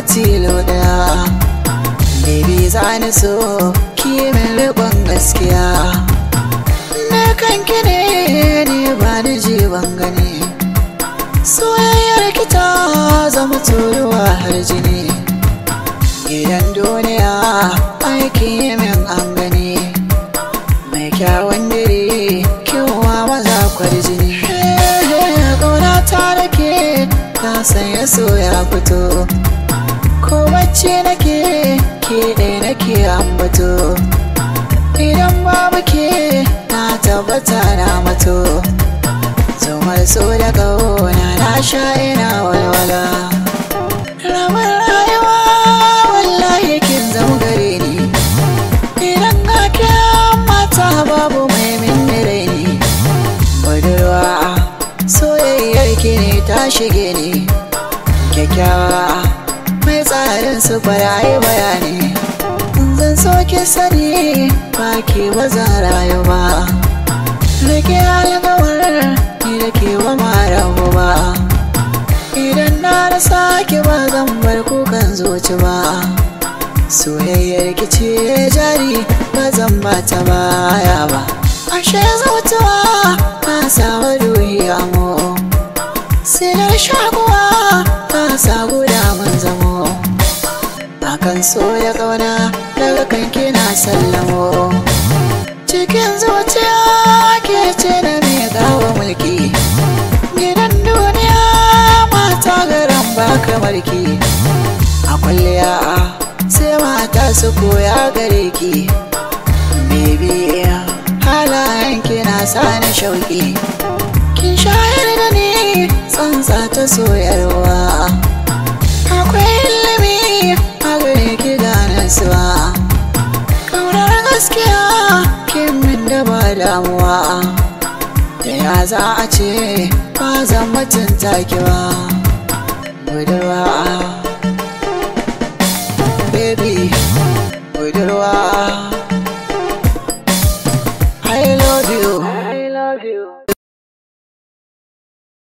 tilo daya baby za ni so ki min riƙon gaskiya na kanki ne ni ba ni ji ban gani soyayyar ki ta zama turuwa har jini gidan duniya aiki min an gani mai kyawun diri kiwa maza kwarjini ƙauna ta rake ta sanya so ya fito ko bacci nake ke ɗaya nake ambato idan babu ke na tabbata na mato zumar so da ƙauna na sha ina walwala ramar rayuwa wallahi kin zama gare ni idan ga mata babu mai min raini budurwa soyayyar ki ne ta shige ni kyakkyawa mai tsarin su farayi bayani zan so ki sani ba ke ba zan rayu ba rike alkawar ni da ke wa mara ba idan na rasa ki ba zan bar kukan zuci ba soyayyar ki ce jari ba zan ba ta baya ba ashe zautuwa ta samu ruhi amo silar shakuwa ta sa guda mun zamo akan so ya kauna daga kanki na sallamo cikin zuciya ke ce na mai gawa mulki gidan duniya mata garan ba kamar ki a kwalliya sai mata su koya gare ki baby halayen ki na sani shauki kin shayar da ni tsantsa ta soyarwa akwai ilimi a gare ki gane suwa kaunar gaskiya kin min da ba damuwa da ya za a ce ba zan mutunta ki ba budurwa baby budurwa